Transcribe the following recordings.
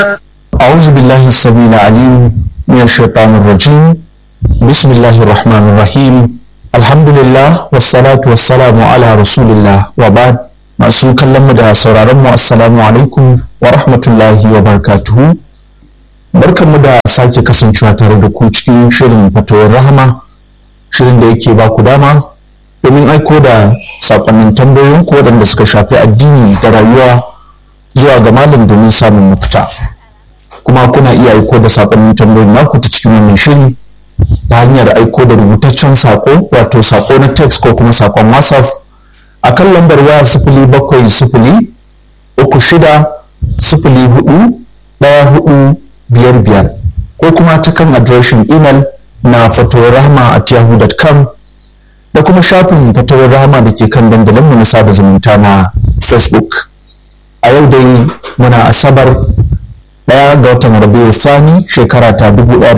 أعوذ بالله السميع العليم من الشيطان الرجيم بسم الله الرحمن الرحيم الحمد لله والصلاة والسلام على رسول الله وبعد masu kallon mu da sauraron mu assalamu alaikum wa rahmatullahi wa barakatuhu barkanmu da sake kasancewa tare da ku cikin shirin fatawar rahama shirin da yake ba ku dama domin aiko da sakonnin tambayoyin ku waɗanda suka shafi addini da rayuwa zuwa ga malam domin samun mafita kuma kuna iya aiko da sakonnin tambayoyin naku ta cikin wannan shiri ta hanyar aiko da rubutaccen sako wato sako na text ko kuma sakon whatsapp a kan lambar waya sifili bakwai sifili uku shida sifili hudu ɗaya hudu biyar biyar ko kuma ta kan adireshin imel na fatowar rahama at yahoo.com da kuma shafin fatowar rahama da ke kan dandalinmu na sada zumunta na facebook a yau dai muna asabar ɗaya ga watan rabiu thani shekara ta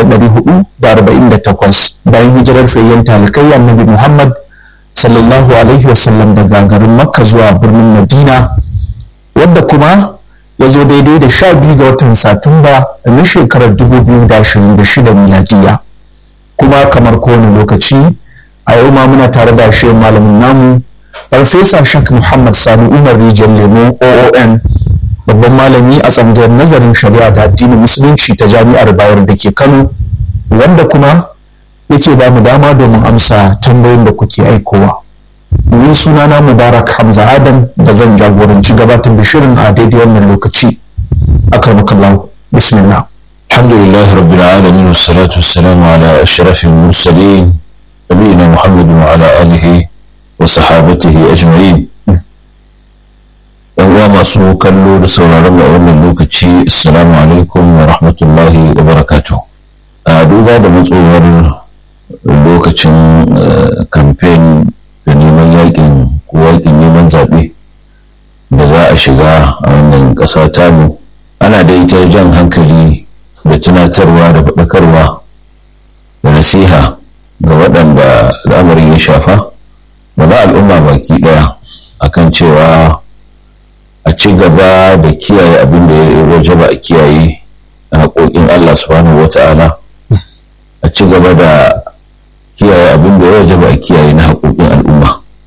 1448 bayan hijirar fayyan talikai annabi muhammad sallallahu alaihi wasallam daga garin makka zuwa birnin madina wadda kuma ya zo daidai da sha biyu ga watan satumba na shekarar 2026 miladiya kuma kamar kowane lokaci a yau ma muna tare da shi malamin namu farfesa shak muhammad sani umar rijiyar lemo oon babban malami a tsangayar nazarin shari'a da addinin musulunci ta jami'ar bayar da ke kano wanda kuma yake ba mu dama domin amsa tambayoyin da kuke aikowa ni sunana mubarak hamza adam da zan jagoranci gabatar da shirin a daidai wannan lokaci akramakallahu bismillah الحمد لله رب العالمين والصلاة والسلام على أشرف المرسلين نبينا محمد وعلى آله وصحابته أجمعين uwa masu kallo da sauraron a wannan lokaci assalamu alaikum wa rahmatullahi wa barakatuh a duba da matsowar lokacin kamfen da neman yakin ko yakin neman zaɓe da za a shiga a wannan ƙasa tamu ana da ita jan hankali da tunatarwa da faɗakarwa da nasiha ga waɗanda al'amarin ya shafa da ba al'umma baki ɗaya akan cewa a ci gaba da kiyaye abin da ya wajaba a kiyaye a haƙoƙin Allah subhanahu wa ta'ala a ci gaba da kiyaye abin da ya wajaba a kiyaye na haƙoƙin al'umma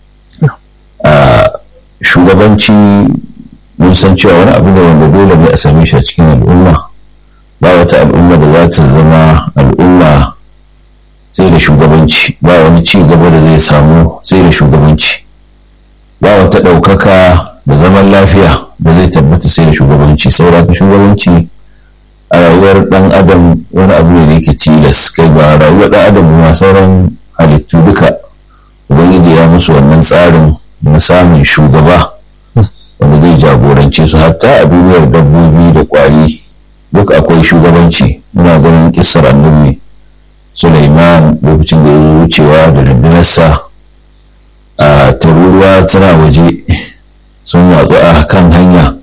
a shugabanci mun san cewa wani abu ne wanda dole ne a same shi a cikin al'umma ba wata al'umma da za ta zama al'umma sai da shugabanci ba wani ci gaba da zai samu sai da shugabanci ba wata ɗaukaka da zaman lafiya da zai tabbata sai da shugabanci saboda shugabanci a rayuwar ɗan adam wani abu ne da yake tilas kai ba rayuwar ɗan adam ma sauran halittu duka ubangiji ya musu wannan tsarin na samun shugaba wanda zai jagorance su hatta a duniyar dabbobi da ƙwari duk akwai shugabanci muna ganin kissar annabi Sulaiman lokacin da ya wucewa da rundunarsa a taruruwa tana waje sun watsu a kan hanya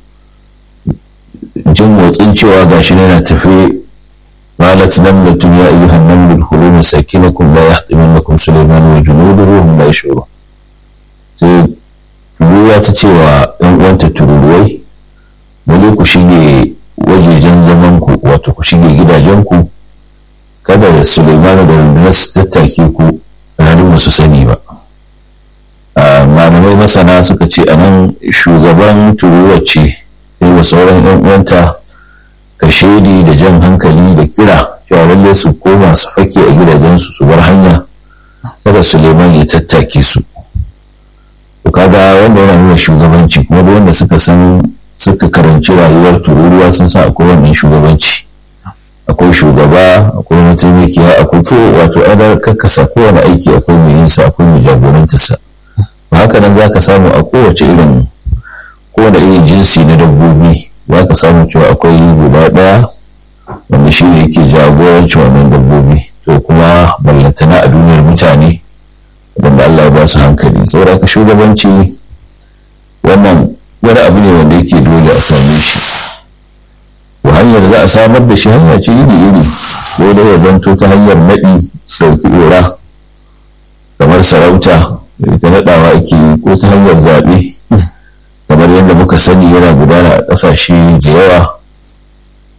jin motsin cewa gashi yana tafi قالت نملة يا أيها النمل ادخلوا مساكنكم لا يحطمنكم سليمان وجنوده وهم لا يشعرون sai tururuwa ta ce wa ‘yan uwanta tururuwai wani ku shige wajejen zamanku wato ku shige gidajenku kada da Suleimanu da rundunar su tattake ku ranar ba su sani ba malamai masana suka ce a nan shugaban turuwa ce yi wa sauran yan uwanta kashedi da jan hankali da kira cewa lalle su koma su fake a gidajensu su bar hanya kada suleiman ya tattake su to kaga wanda yana nuna shugabanci kuma da wanda suka san suka karanci rayuwar tururuwa sun sa akwai wannan shugabanci akwai shugaba akwai mataimakiya akwai ko wato ana kakkasa kowane aiki akwai mai yinsa akwai mai jagorantarsa haka nan za ka samu a kowace irin kowane irin jinsi na dabbobi za ka samu cewa akwai guda ɗaya wanda shi ne yake jagoranci wannan dabbobi to kuma ballantana a duniyar mutane wanda Allah ya ba su hankali saboda ka shugabanci wannan wani abu ne wanda yake dole a same shi to hanyar za a samar da shi hanya ce iri iri ko da ya zanto ta hanyar naɗi sauki ɗora kamar sarauta ita naɗawa ake yi ko ta hanyar zaɓe kamar yadda muka sani yana gudana a ƙasashe da yawa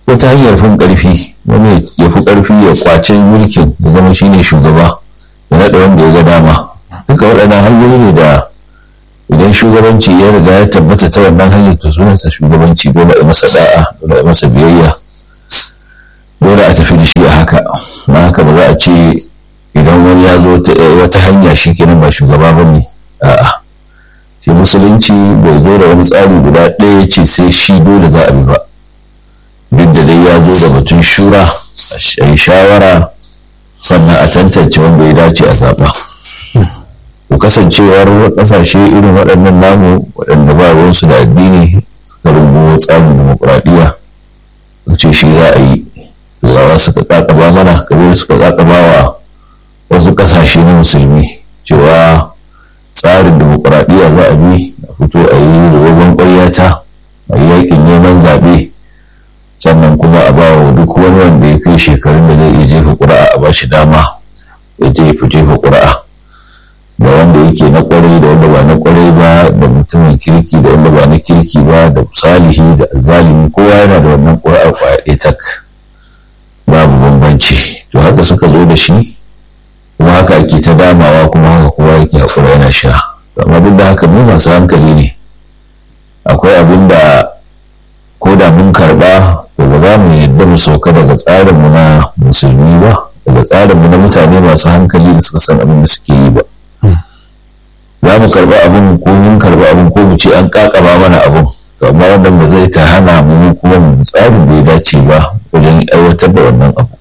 wata hanyar fin ƙarfi wani ya fi ƙarfi ya kwace mulkin ya zama shine shugaba ya naɗa wanda ya ga dama duka waɗannan hanyoyi ne da idan shugabanci ya riga ya tabbata ta wannan hanyar to sunansa shugabanci dole a masa da'a dole a masa biyayya dole a tafi da shi a haka na haka ba za a ce idan wani ya zo wata hanya shi kenan ba shugaba ba ne a'a shi musulunci bai zo da wani tsari guda ɗaya ce sai shi dole za a bi ba duk da dai ya zo da batun shura a yi shawara sannan a tantance wanda ya dace a zaɓa ku kasancewar ƙasashe irin waɗannan namu waɗanda ba ruwansu da addini suka rungu tsarin demokuraɗiyya ce shi za a yi turawa suka ƙaƙaba mana kamar suka ƙaƙaba wa wasu ƙasashe na musulmi cewa tsarin demokuraɗiyya za a bi a fito a yi rogon ƙwaryata a yi yaƙin neman zaɓe sannan kuma a ba wa duk wani wanda ya kai shekarun da zai iya jefa ƙuri'a a ba shi dama ya jefa jefa ƙuri'a da wanda yake na ƙwarai da wanda ba na ƙwarai ba da mutumin kirki da wanda ba na kirki ba da salihi da zalimi kowa yana da wannan ƙuri'ar ƙwaya ɗaya tak babu bambanci to haka suka zo da shi kuma haka ake ta damawa kuma haka kowa yake haƙura yana sha amma duk da haka mu masu hankali ne akwai abin da ko da mun karɓa to ba za mu yadda mu sauka daga tsarinmu na musulmi ba daga tsarinmu na mutane masu hankali da suka san abin da suke yi ba za mu karɓi abin ko mun karɓi abin ko mu ce an ƙaƙaba mana abin to amma wannan ba zai ta hana mu kuma mu tsarin da ya dace ba wajen aiwatar da wannan abu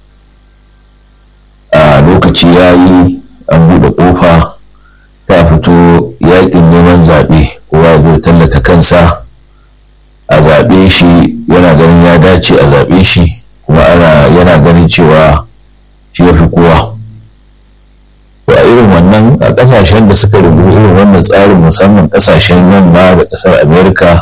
a lokaci ya yi an buɗe ƙofa ta fito yaƙin neman zaɓe kowa zai tallata kansa a zaɓe shi yana ganin ya dace a zaɓe shi kuma ana yana ganin cewa shi ya fi kowa to a irin wannan a ƙasashen da suka rubu irin wannan tsarin musamman ƙasashen yamma da ƙasar amerika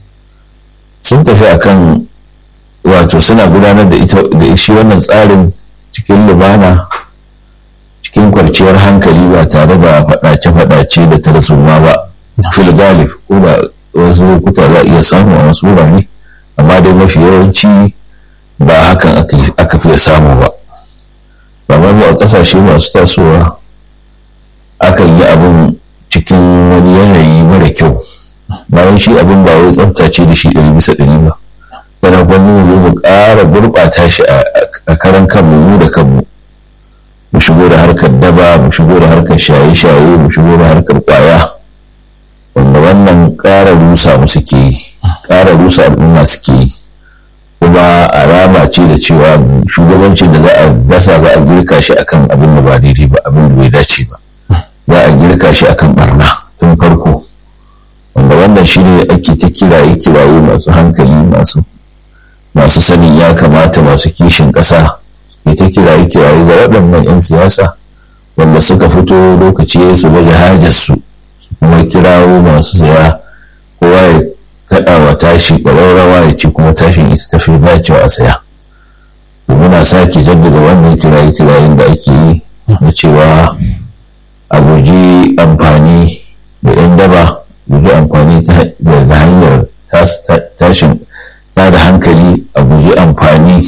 sun tafi akan wato suna gudanar da ita da shi wannan tsarin cikin lumana cikin kwarciyar hankali ba tare da faɗace-faɗace da tarzoma ba fil galib ko da wasu lokuta za a iya samu a wasu wurare amma dai mafi yawanci ba hakan aka fiye samu ba ba mu a ƙasashe masu tasowa akan yi abin cikin wani yanayi mara kyau bayan shi abin ba wai tsaftace da shi ɗari bisa ɗari ba yana gwamnati mu zo mu ƙara gurɓata shi a karan kanmu mu da kanmu mu shigo da harkar daba mu shigo da harkar shaye-shaye mu shigo da harkar ƙwaya wanda wannan ƙara rusa mu suke yi ƙara rusa al'umma suke yi kuma alama ce da cewa shugabancin da za a dasa za a girka shi akan abin da ba daidai ba abin da bai dace ba za a girka shi akan barna tun farko wanda wannan shi ne ake ta kiraye kiraye masu hankali masu masu sanin ya kamata masu kishin ƙasa ke ta kiraye kiraye ga waɗannan 'yan siyasa wanda suka fito lokaci su baje hajarsu kuma kirawo masu saya kowa ya kaɗa wa tashi ƙwararrawa ya ce kuma tashin ita tafi dacewa a saya muna sake jaddada wannan kiraye kirayen da ake yi na cewa a guji amfani da 'yan daba guji amfani da hanyar tashin ta da hankali a guji amfani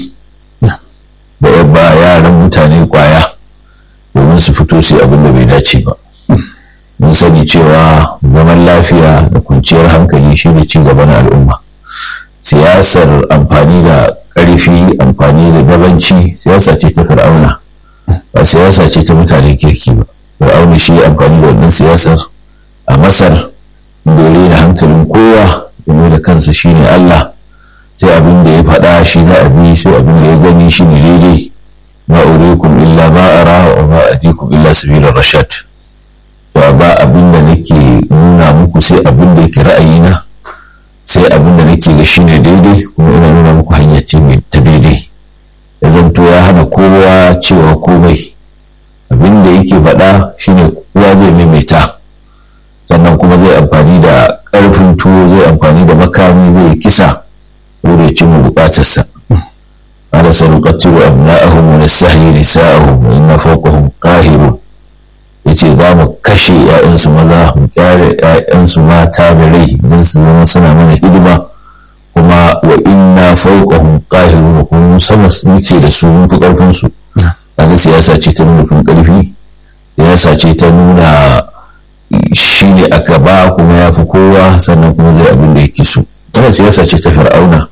da yabba yaran mutane kwaya domin su fito su abin da bai dace ba mun sani cewa zaman lafiya da kwanciyar hankali shi ne ci gaban al'umma siyasar amfani da ƙarfi amfani da gabanci siyasa ce ta fir'auna ba siyasa ce ta mutane kirki ba fir'auna shi amfani da wannan siyasar a masar dore da hankalin kowa game da kansa shine Allah sai abin da ya faɗa shi za a bi sai abin da ya gani shi ne daidai ma urikum illa ma ara wa ma adikum illa sabila rashad ba ba abin da nake nuna muku sai abin da yake ra'ayina sai abin da nake ga shine daidai kuma ina nuna muku hanya ce mai ta daidai ya zanto ya hana kowa cewa komai abin da yake faɗa shine kowa zai maimaita sannan kuma zai amfani da ƙarfin tuwo zai amfani da makami zai kisa wuri cin bukatarsa ala sanuqatilu abna'ahum wa nastahyi nisa'ahum wa inna fawqahum qahirun yace za mu kashe ‘ya'yansu maza mu kyare ‘ya'yansu mata da rai don su zama suna mana hidima kuma wa wa inna fawqahum qahirun kuma sama muke da su mun fi karfin su kaga siyasa ce ta nuna fin karfi siyasa ce ta nuna shi ne a gaba kuma ya fi kowa sannan kuma zai abin da yake so wannan siyasa ce ta fir'auna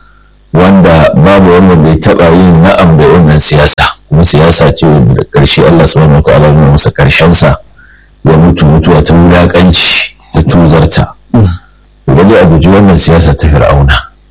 wanda babu wannan bai taɓa yin na'am da wannan siyasa kuma siyasa ce wanda da ƙarshe Allah subhanahu wataala ya masa ƙarshen sa ya mutu mutuwa ta wulaƙanci ta tuzarta wani a guji wannan siyasa ta fir'auna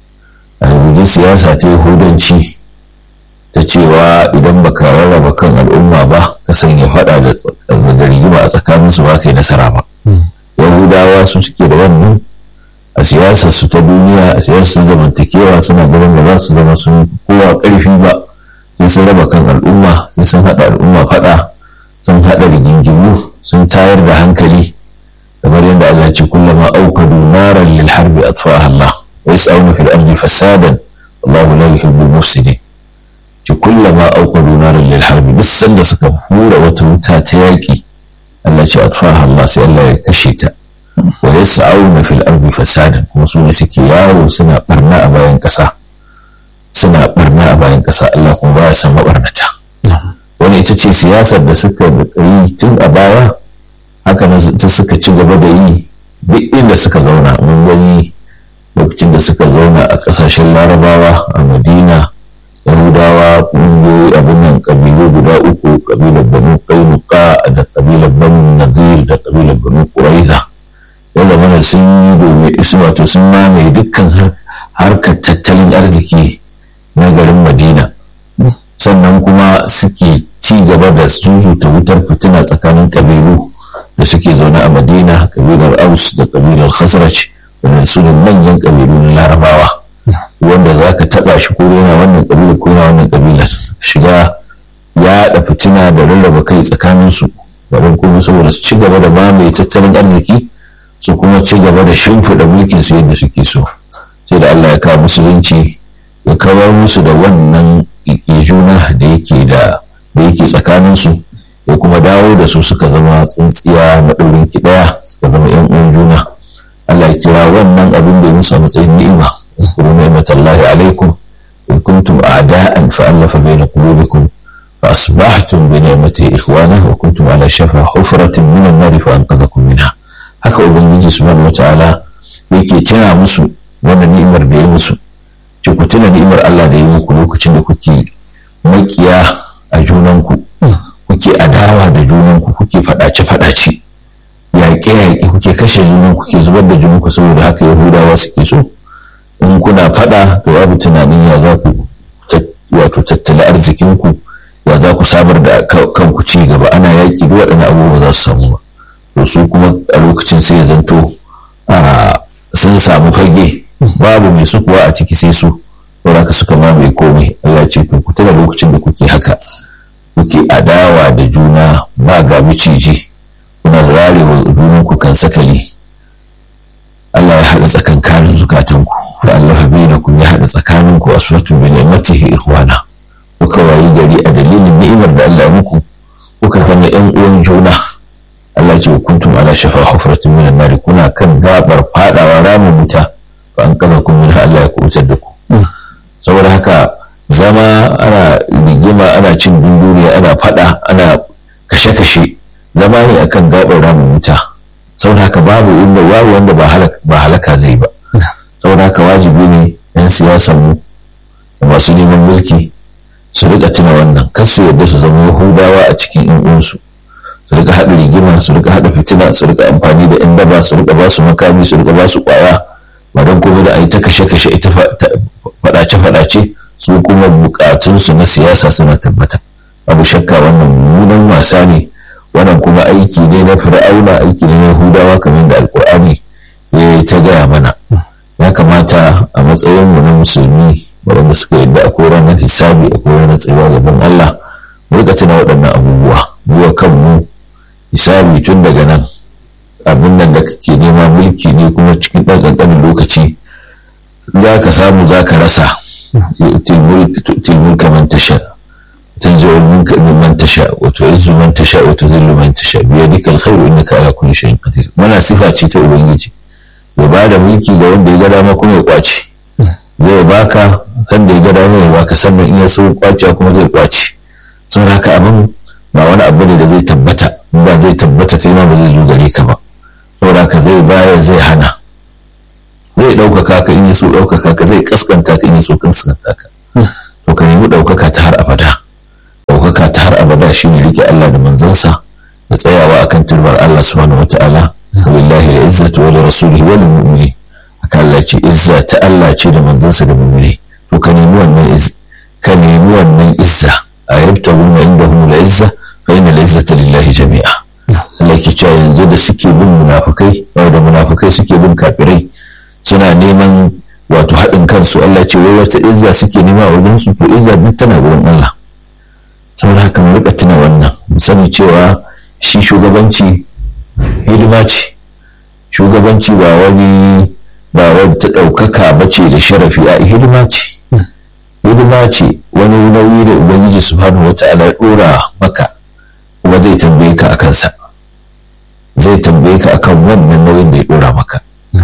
a guji siyasa ta yahudanci ta cewa idan baka rarraba kan al'umma ba ka sanya faɗa da rigima a tsakaninsu ba kai nasara ba yahudawa su suke da wannan a siyasar su ta duniya a siyasar zamantakewa suna ganin da za su zama sun kowa karfi ba sai sun raba kan al'umma sai sun haɗa al'umma faɗa sun haɗa rigingimu sun tayar da hankali kamar yadda Allah ce kullama aukadu naran lil harbi atfaha Allah wa yas'aluna fil ardi fasadan wallahu la yuhibbul mufsidin ci kullama aukadu naran lil harbi duk sanda suka hura wata wuta ta yaƙi Allah ce atfaha Allah sai Allah ya kashe ta wa yas'auna fil ardi fasadan kuma su ne suke yawo suna barna a bayan ƙasa suna barna a bayan ƙasa Allah kuma ba ya san mabarnata wani ita ce siyasar da suka yi tun a baya haka nan ta suka ci gaba da yi duk inda suka zauna mun gani lokacin da suka zauna a ƙasashen larabawa a madina yahudawa ƙungiyoyi abin nan ƙabilu guda uku ƙabilar banu kainuka da ƙabilar banu nazir da ƙabilar banu ƙuraiza ya zama sun yi domin isu wato sun mamaye dukkan harkar tattalin arziki na garin madina sannan kuma suke ci gaba da zuzuta wutar fitina tsakanin kabilu da suke zaune a madina kabilar aus da kabilar khazraj wanda su ne manyan kabilu na larabawa wanda za ka taɓa shi ko yana wannan kabila ko yana wannan kabila shiga yaɗa fitina da rarraba kai tsakaninsu ba don kuma saboda su ci gaba da mamaye tattalin arziki su kuma ci gaba da shimfiɗa mulkin su yadda suke so sai da Allah ya kawo musulunci ya kawar musu da wannan juna da yake da da yake tsakanin su ya kuma dawo da su suka zama tsintsiya maɗaurin ki ɗaya suka zama yan uwan juna Allah ya kira wannan abin da ya musu a matsayin ni'ima اذكروا نعمة الله عليكم إن كنتم أعداء فألف بين قلوبكم فأصبحتم بنعمته إخوانا وكنتم على شفا حفرة من النار فأنقذكم منها haka ubangiji subhanahu wataala yake tuna musu wannan ni'imar da ya musu ce ku tuna ni'imar Allah da ya muku lokacin da kuke makiya a junanku kuke adawa da junanku kuke fadace fadace yaƙe yaƙe kuke kashe junanku kuke zubar da junanku saboda haka yahudawa suke so in kuna fada to babu tunanin ya za ku wato tattala arzikinku ya za ku samar da kanku ci gaba ana yaƙi duk waɗannan abubuwa za su samu ba to su kuma a lokacin sai ya zanto sun samu fage babu mai su kuwa a ciki sai su saboda suka mamaye komai Allah ce ku tuna lokacin da kuke haka kuke adawa da juna ba ga miciji kuna zarewa junan ku kan sakali Allah ya haɗa tsakankanin zukatanku fa Allah bainakum ya haɗa tsakaninku aswatu bi ni'matihi ikhwana kuka wayi gari a dalilin ni'imar da Allah muku kuka zama ƴan uwan juna Allah ce kuntum ala shafa hufratin min an kuna kan gabar fadawa ramin wuta fa an kaza kun min Allah ya kubutar da ku saboda haka zama ana rigima ana cin dunduniya ana fada ana kashe-kashe zama ne akan gabar ramin wuta saboda haka babu inda babu wanda ba halaka zai ba saboda haka wajibi ne yan siyasar mu da masu neman mulki su rika tuna wannan kar su yarda su zama yahudawa a cikin yan uwansu su rika haɗa rigima su rika haɗa fitina su rika amfani da 'yan daba su rika ba su makami su rika ba su ƙwaya ba don kuma da a yi ta kashe-kashe ita faɗace-faɗace su kuma buƙatunsu na siyasa suna tabbata abu shakka wannan mummunan wasa ne wannan kuma aiki ne na fir'auna aiki ne na yahudawa kamar da alƙur'ani ya ta gaya mana ya kamata a matsayin mu na musulmi waɗanda suka yadda akwai ranar hisabi akwai ranar tsayuwa gaban Allah mu rika tuna waɗannan abubuwa mu kanmu hisabi tun daga nan abin nan da kake nema mulki ne kuma cikin ɗan ƙanƙanin lokaci za ka samu za ka rasa tilmulka man tasha tanzi'ul mulka mimman tasha wa tu'izzu man tasha wa tudhillu man tasha bi yadika alkhairu innaka ala kulli shay'in qadir mana sifa ce ta ubangiji ya ba da mulki ga wanda ya ga dama kuma ya kwace zai baka sanda ya gada zai baka sannan in ya so kwacewa kuma zai kwace saboda haka abin ba wani abu ne da zai tabbata ba zai tabbata kai ma ba zai zo gare ka ba saboda haka zai baya zai hana zai ɗaukaka ka in ya so ɗaukaka ka zai kaskanta ka in ya so kaskanta ka to ka nemi ɗaukaka ta har abada ɗaukaka ta har abada shine rike Allah da manzansa da tsayawa akan turbar Allah subhanahu wata'ala wallahi da izzatu wa rasulihi wal mu'minin haka Allah ce izza ta Allah ce da manzansa da mu'mini to ka nemi wannan izza ka nemi wannan izza a yabtaguna indahum la izza fa inna al izzata lillahi jami'a Allah ke cewa yanzu da suke bin munafukai da munafukai suke bin kafirai suna neman wato haɗin kansu Allah ce wai wata izza suke nema a wajen su to izza duk tana gurin Allah saboda haka mu rika tuna wannan mu sani cewa shi shugabanci hidima ce shugabanci ba wani ba wani ta ɗaukaka ba ce da sharafi a hidima ce hidima ce wani nauyi da ubangiji subhanahu wata'ala ya ɗora maka kuma zai tambaye ka a kansa zai tambaye ka akan wannan nauyin da ya ɗora maka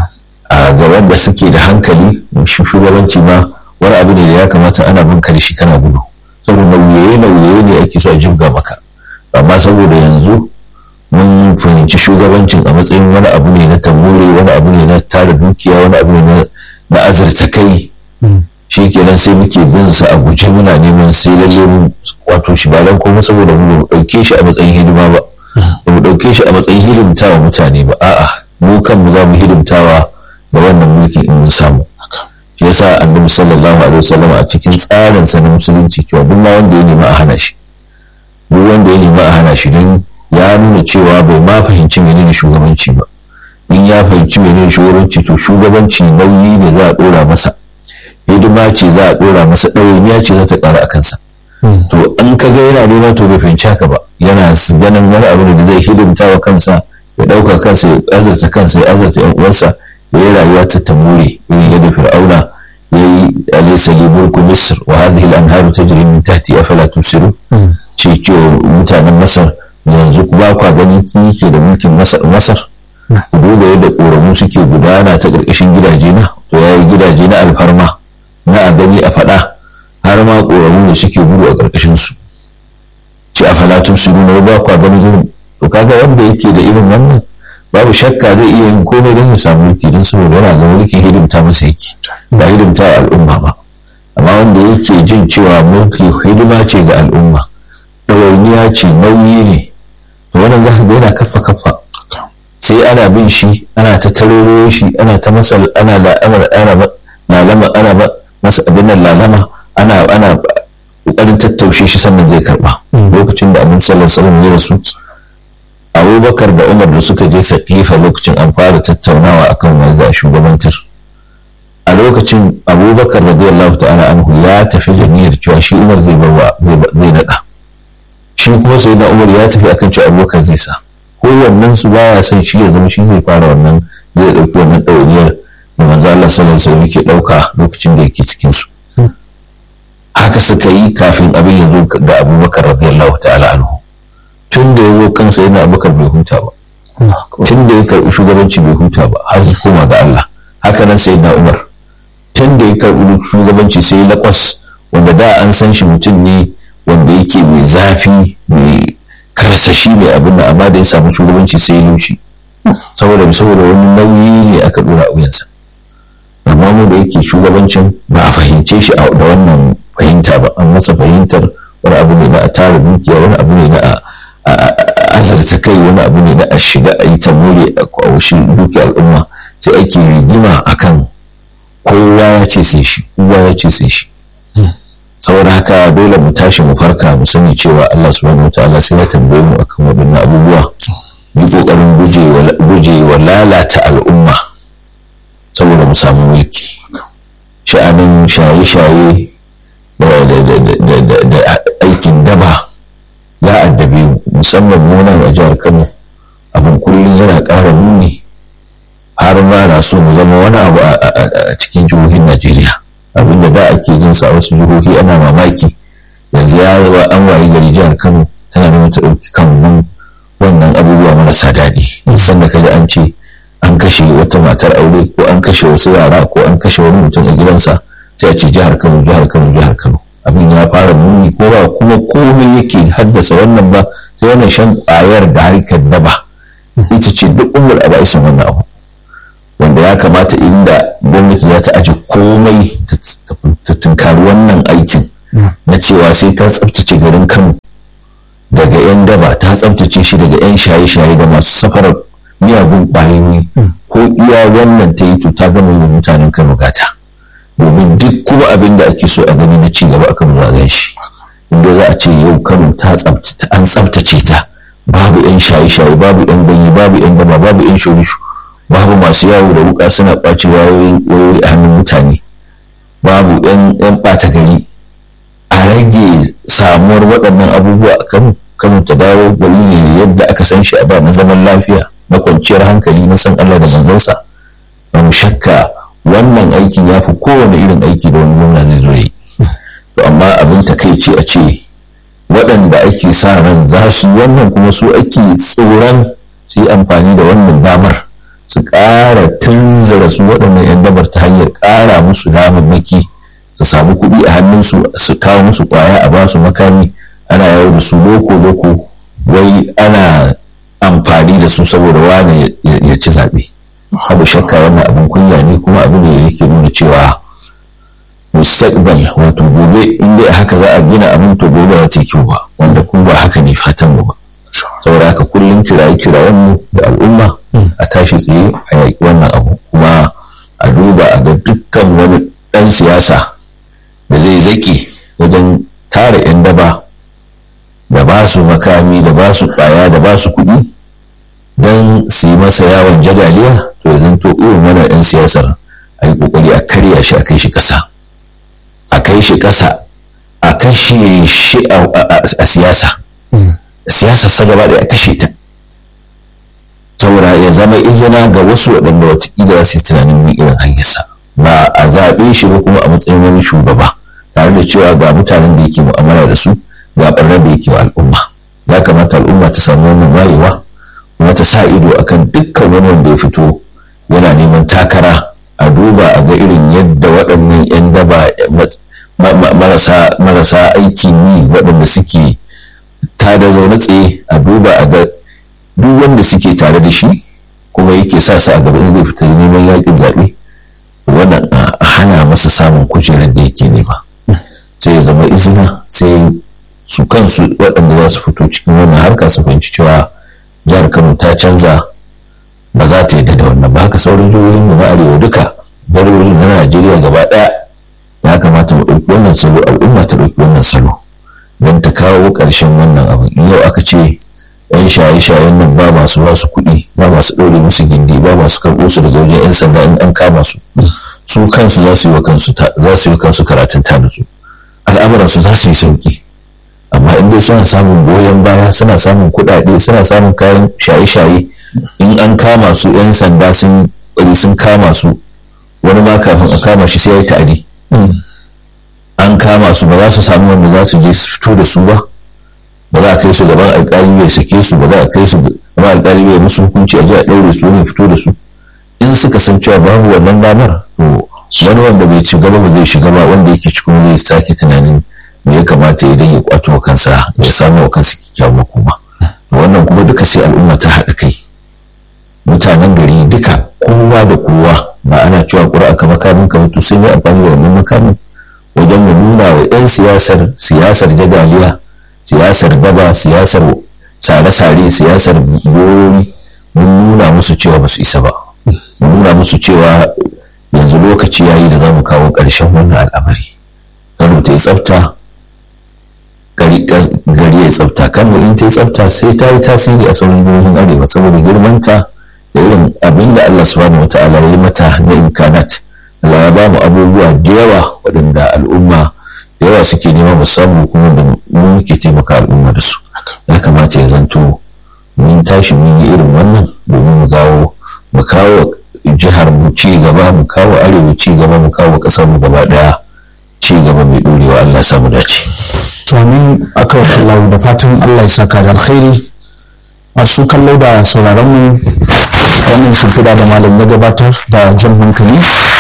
a ga wanda suke da hankali shugabanci ma wani abu ne da ya kamata ana bin da shi kana gudu saboda nauye nauye ne ake so a jibga maka amma saboda yanzu mun fahimci shugabancin a matsayin wani abu ne na tambure wani abu ne na tara dukiya wani abu ne na azurta kai shi kenan sai muke bin sa a guje muna neman sai lalle mun wato shi ba dan kuma saboda mu dauke shi a matsayin hidima ba ba mu dauke shi a matsayin hidimtawa mutane ba a'a mu kanmu za mu hidimtawa da wannan mulki in mun samu shi yasa annabi sallallahu alaihi wasallam a cikin tsarin sa na musulunci cewa duk wanda ya nema a hana shi duk wanda ya nema a hana shi don ya nuna cewa bai ma fahimci menene shugabanci ba in ya fahimci menene shugabanci to shugabanci nauyi ne za a dora masa hidima ce za a dora masa ɗawainiya ce za ta ƙara a kansa to an ka ga yana nema to bai fahimci haka ba yana ganin wani abu da zai hidimta wa kansa ya ɗauka kansa ya azarta kansa ya azarta yan uwansa ya yi rayuwa ta tamuri irin yadda fir'auna ya yi alaysa li mulku misr wa hadhihi al-anharu tajri min tahti afala tusiru ce ce mutanen masar yanzu ba kwa gani kin ke da mulkin masar ku duba yadda ƙoramu suke gudana ta ƙarƙashin gidaje na to ya yi gidaje na alfarma na a gani a faɗa har ma ƙoramu da suke gudu a ƙarƙashin su ce a falatun su nuna ba kwa gani irin to kaga wanda yake da irin wannan babu shakka zai iya yin komai don ya samu mulki don saboda yana ga mulkin hidimta masa yake ba hidimta wa al'umma ba amma wanda yake jin cewa mulki hidima ce ga al'umma ɗawainiya ce nauyi ne to wannan za ka ga yana kafa kafa sai ana bin shi ana ta taroro shi ana ta masa ana la'amar ana lalama ana masa abin nan lalama ana ana kokarin tattaushe shi sannan zai karba lokacin da annabi sallallahu alaihi wasallam ya rasu abubakar da umar da suka je sakifa lokacin an fara tattaunawa akan wani za shugabantar a lokacin abubakar radiyallahu ta'ala anhu ya tafi da niyyar cewa shi umar zai barwa zai nada shi kuma sai na umar ya tafi akan cewa abubakar zai sa kowannen su baya son shi ya zama shi zai fara wannan zai dauki wannan ɗawainiyar da manzo Allah sallallahu alaihi wasallam yake dauka lokacin da yake cikin su haka suka yi kafin abin ya zo ga abubakar radiyallahu ta'ala anhu tun da ya zo kansa yana abubakar bai huta ba tun da ya karɓi shugabanci bai huta ba har su koma ga Allah haka nan sai na umar tun da ya karɓi shugabanci sai lakwas wanda da an san shi mutum ne wanda yake mai zafi mai karsashi mai abin da amma da ya samu shugabanci sai ya lushi saboda saboda wani nauyi ne aka dora a wuyansa amma mu da yake shugabancin ba a fahimce shi da wannan fahimta ba an masa fahimtar wani abu ne na a tara dukiya wani abu ne na a azarta kai wani abu ne na a shiga a yi tamuri a kwawashi dukiya al'umma sai ake rigima akan kowa ya ce sai shi kowa ya ce sai shi saboda haka dole mu tashi mu farka mu sani cewa Allah subhanahu wataala sai ya tambaye mu akan waɗannan abubuwa yi kokarin guje wa lalata al'umma saboda mu samu mulki sha'anin shaye-shaye da aikin daba ya addabe mu musamman mu nan a jihar Kano abin kullum yana ƙara muni har ma na so mu zama wani abu a cikin jihohin Najeriya abinda da ake jin sa wasu jihohi ana mamaki yanzu ya wa an wayi gari jihar Kano tana da mata ɗauki kan wannan abubuwa marasa daɗi musan da kaji an ce an kashe wata matar aure ko an kashe wasu yara ko an kashe wani mutum a gidansa sai a ce jihar kano jihar kano jihar kano abin ya fara muni ko ba kuma komai yake haddasa wannan ba sai wannan shan ƙwayar da harkar daba ita ce duk umar a ba'isan wannan abu wanda ya kamata inda gwamnati za ta aje komai ta tunkari wannan aikin na cewa sai ta tsabtace garin kano daga 'yan daba ta tsabtace shi daga 'yan shaye-shaye da masu safarar miyagun ƙwayoyi ko iya wannan ta yi to ta gama yi mutanen kano gata domin duk kuma abin da ake so a gani na ci gaba a kano za a gan shi inda za a ce yau kano ta tsabtace an tsabtace ta babu 'yan shaye-shaye babu 'yan ganye babu 'yan daba babu 'yan shorishu babu masu yawo da wuka suna ɓace wayoyi a hannun mutane babu 'yan ɓata gari a rage samuwar waɗannan abubuwa a kano kano ta dawo gari ne yadda aka san shi a da na zaman lafiya na kwanciyar hankali na san Allah da manzansa ba mu shakka wannan aikin ya fi kowane irin aiki da wani gwamna zai zo yi to amma abin takaici a ce waɗanda ake sa ran za su wannan kuma su ake tsoron su yi amfani da wannan damar su ƙara tunzura su waɗannan 'yan dabar ta hanyar ƙara musu damammaki su samu kuɗi a hannunsu su kawo musu ƙwaya a basu makami ana yawo da su loko-loko wai ana amfani da su saboda wane ya ci zaɓe abu shakka wannan abin kunya ne kuma abin da yake nuna cewa mustaqbal wato gobe in dai haka za a gina abin to gobe ba ta kyau ba wanda kuma ba haka ne fatan mu ba saboda haka kullum kiraye kirayen mu da al'umma a tashi tsaye a yaƙi wannan abu kuma a duba a ga dukkan wani ɗan siyasa da zai zaki wajen tara 'yan daba da ba su makami da ba su ƙwaya da ba su kuɗi don su yi masa yawon jagaliya to zan to irin wannan 'yan siyasar a yi ƙoƙari a karya shi a kai shi ƙasa a kai shi ƙasa a kashe shi a siyasa siyasa sa gaba da a kashe ta saboda ya zama izina ga wasu waɗanda watakila za su yi tunanin bin irin hanyarsa ba a zaɓe shi ba kuma a matsayin wani shugaba tare da cewa ga mutanen da yake mu'amala da su ga ɓarnar da yake wa al'umma ya kamata al'umma ta samu wannan wayewa kuma ta sa ido akan dukkan wani wanda ya fito yana neman takara a duba a ga irin yadda waɗannan 'yan daba marasa aikin yi waɗanda suke tada zaune tsaye a duba a ga duk wanda suke tare da shi kuma yake sa su a gaba in zai fita neman yaƙin zaɓe wannan a hana masa samun kujerar da yake nema sai ya zama izina sai su kansu waɗanda za su fito cikin wannan harka su fahimci cewa jihar kano ta canza ba za ta yadda da wannan ba haka sauran jihohin mu na arewa duka jihohin na najeriya gaba ɗaya ya kamata mu ɗauki wannan salo al'umma ta ɗauki wannan salo don ta kawo ƙarshen wannan abu in yau aka ce yan shaye-shayen nan ba masu ba su kuɗi ba masu ɗaure musu gindi ba masu karɓo su daga wajen yan sanda in an kama su su kansu za su yi wa kansu za su yi kansu karatun ta nutsu al'amuransu za su yi sauki amma in dai suna samun goyon baya suna samun kuɗaɗe suna samun kayan shaye-shaye in an kama su 'yan sanda sun ƙwari sun kama su wani ma kafin a kama shi sai ya yi ta'adi an kama su ba za su samu wanda za su je su fito da su ba ba za a kai su gaban alƙali bai sake su ba za a kai su gaban alƙali bai musu hukunci a je a ɗaure su ne fito da su in suka san cewa babu wannan damar to wani wanda bai ci gaba ba zai shiga ba wanda yake cikin zai sake tunanin me ya kamata idan ya kwato kansa ya samu wa kansa kyakkyawan makoma wannan kuma duka sai al'umma ta haɗa kai mutanen gari duka kowa da kowa ba ana cewa ƙura ka makamin ka mutu sun yi amfani da wannan makamin wajen mu nuna wa 'yan siyasar siyasar jadaliya siyasar daba siyasar sare-sare siyasar gorori mun nuna musu cewa ba su isa ba mun nuna musu cewa yanzu lokaci yayi da za mu kawo ƙarshen wannan al'amari kano ta yi tsafta gari ya tsafta kano in ta yi tsafta sai ta yi tasiri a sauran jihohin arewa saboda girmanta da irin abin da Allah subhanahu wata'ala ya yi mata na imkanat Allah ya ba mu abubuwa da yawa waɗanda al'umma da yawa suke nema musamman kuma da mu muke taimaka al'umma da su ya kamata ya zanto mun tashi mun yi irin wannan domin mu gawo mu kawo jihar mu ci gaba mu kawo arewa ci gaba mu kawo ƙasar mu gaba ɗaya ci gaba mai ɗorewa Allah samu dace. to amin akan Allah da fatan Allah ya saka da alkhairi masu kallo da sauraron mu wannan shimfiɗa da malam ya gabatar da jan hankali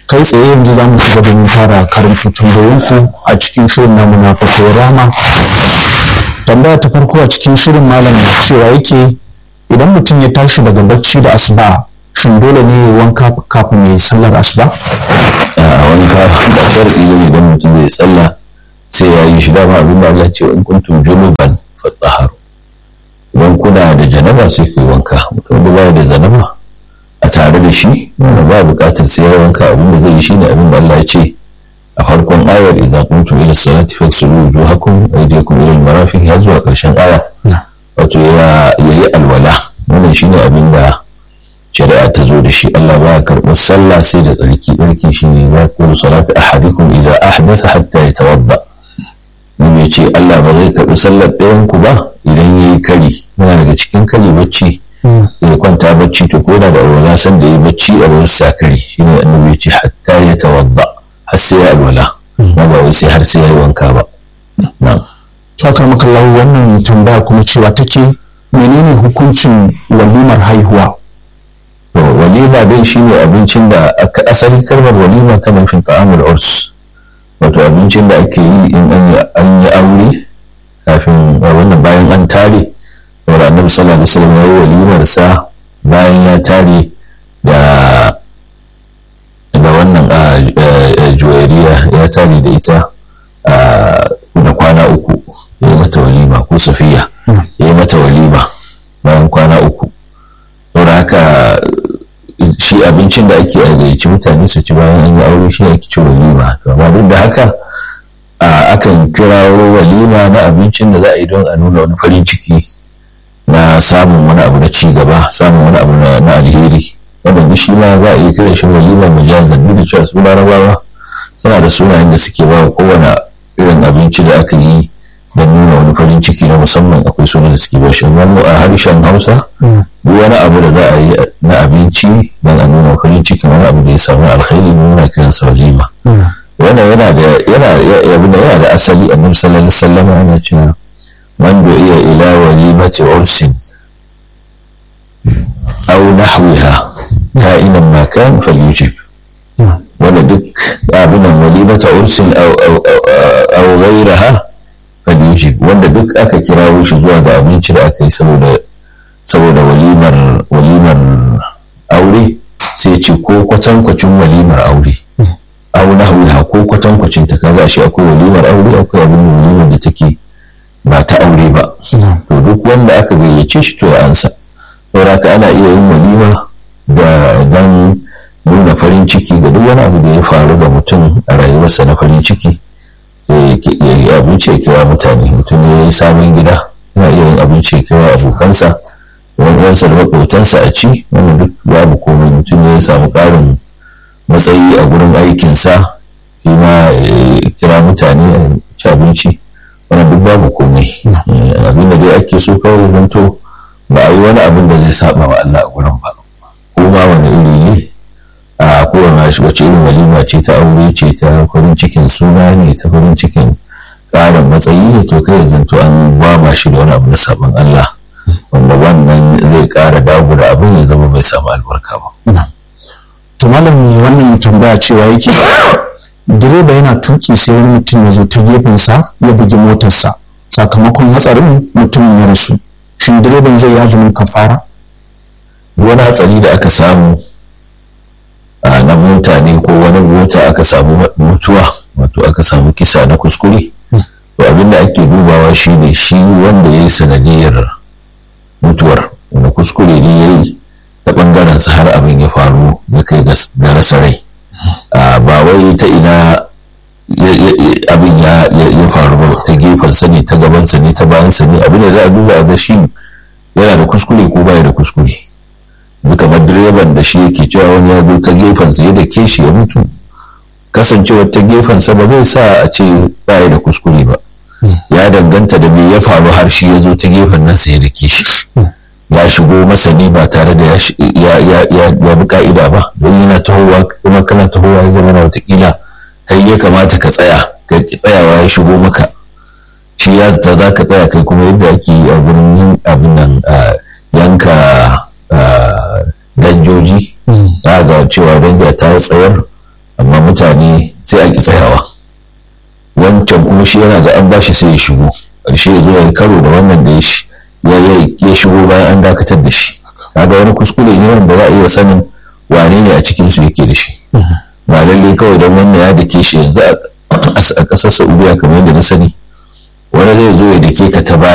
kai tsaye yanzu za mu shiga domin fara karanta tambayoyinku a cikin shirin namu na fatawar rama tambaya ta farko a cikin shirin malam cewa yake idan mutum ya tashi daga bacci da asuba shin dole ne ya wanka kafin ya yi sallar asuba a wani kafin da shar'i ne idan mutum zai tsalla sai ya yi shi dama abin da Allah ce in kuntum junuban fatahharu idan kuna da janaba sai ku yi wanka mutum da baya da janaba a tare da shi ba buƙatar sai ya wanka abin da zai yi shine abin da Allah ya ce a farkon ayar idan kuntum ila salati faghsilu wujuhakum wa aydiyakum ila al-marafiq ya zuwa ƙarshen aya wato ya yi alwala wannan shine abin da shari'a ta zo da shi Allah ba ya karɓar sallah sai da tsarki tsarki shine ya kulu salatu ahadikum idza ahdatha hatta yatawadda mun ya ce Allah ba zai karɓi sallar ɗayan ku ba idan yayi kari yana daga cikin kari bacci ya kwanta bacci to ko da alwala san da yi bacci a wurin sakari shine annabi ya ce hatta yatawadda har sai ya alwala ba ba wai sai har sai ya yi wanka ba na'am Sakar makallahu wannan tambaya kuma cewa take menene hukuncin walimar haihuwa to walima dai shine abincin da aka asali kalmar walima ta nufin ta'amul urs wato abincin da ake yi in an yi aure kafin wannan bayan an tare saboda annabi sallallahu alaihi wasallam yayi walimar sa bayan ya tare da da wannan juwairiya ya tare da ita da kwana uku ya yi mata walima ko safiya ya yi mata walima bayan kwana uku saboda haka shi abincin da ake gayyaci mutane su ci bayan an yi aure shi ake ci walima amma duk da haka akan kirawo walima na abincin da za a yi don a nuna wani farin ciki na samun wani abu na ci gaba samun wani abu na alheri wanda shi ma za a yi kiran shi walima majazan duk da cewa su larabawa suna da sunayen da suke ba kowane irin abinci da aka yi don nuna wani farin ciki na musamman akwai sunan da suke bashi wani a harshen hausa duk wani abu da za a yi na abinci don a nuna farin ciki wani abu da ya samu alkhairi nuna kiran sa walima wannan yana da yana yana yana da asali annabi sallallahu alaihi wasallam yana cewa man da iya ila walimati ursin aw nahwiha ka'inan ma kan falyujib wanda duk abinan walimata ursin aw ghayraha falyujib wanda duk aka kirawo shi zuwa ga abinci da aka yi saboda saboda walimar walimar aure sai ce ko kwatankwacin walimar aure au nahwiha ko kwatankwacin ta kaga shi akwai walimar aure akwai abin walimar da take ba ta aure ba to duk wanda aka gayyace shi to ya ansa saboda ka ana iya yin walima da dan nuna farin ciki ga duk wani abu da ya faru ga mutum a rayuwarsa na farin ciki ya yi abinci ya kira mutane mutum ya yi sabon gida yana iya yin abinci ya kira abokansa wani ɗansa da maƙotansa a ci wanda duk babu komai mutum ya samu ƙarin matsayi a gurin aikinsa shi ma ya kira mutane a ci abinci wani duk babu komai abin da dai ake so kawai zanto ba a yi wani abin da zai saba wa Allah a gurin ba ko ma wani iri ne a kowane shi wace irin walima ce ta aure ce ta farin cikin suna ne ta farin cikin ƙarin matsayi ne to kai zanto an ba shi da wani abu na sabon Allah wanda wannan zai ƙara dagura abin ya zama bai samu albarka ba. to malam mai wannan tambaya cewa yake direba yana tuki sai wani mutum ya zo ta gefensa ya bugi motarsa sakamakon hatsarin mutumin ya rasu shin direban zai ya zama kafara wani hatsari da aka samu a na mota ne ko wani mota aka samu mutuwa wato aka samu kisa na kuskure to abin da ake dubawa shine shi wanda ya yi sanadiyar mutuwar wani kuskure ne ya yi ta ɓangaren sa har abin ya faru ya kai ga rasa rai ba wai ta ina abin ya faru ba ta gefensa ne ta gabansa ne ta bayansa ne abin da za a duba a ga shi yana da kuskure ko baya da kuskure kamar direban da shi yake cewa wani ya zo ta gefensa ya da ke shi ya mutu kasancewar ta gefensa ba zai sa a ce baya da kuskure ba ya danganta da me ya faru har shi ya zo ta gefen nan sai ya da ke shi ya shigo masani ba tare da ya bi ka'ida ba don yana tahowa kuma kana tahowa ya zama na watakila kai ya kamata ka tsaya ka ki tsayawa ya shigo maka shi ya zata za ka tsaya kai kuma yadda ake yi a gurin abin nan yanka danjoji za ga cewa danja ta tsayar amma mutane sai a ki tsayawa wancan kuma shi yana ga an bashi sai ya shigo ƙarshe ya zo ya karo da wannan da ya shigo bayan an dakatar da shi kaga wani kuskure ne wanda za a iya sanin wane ne a cikin su yake da shi ba lalle kawai don wannan ya dake shi yanzu a ƙasar saudiya kamar yadda na sani wani zai zo ya dake ka ta baya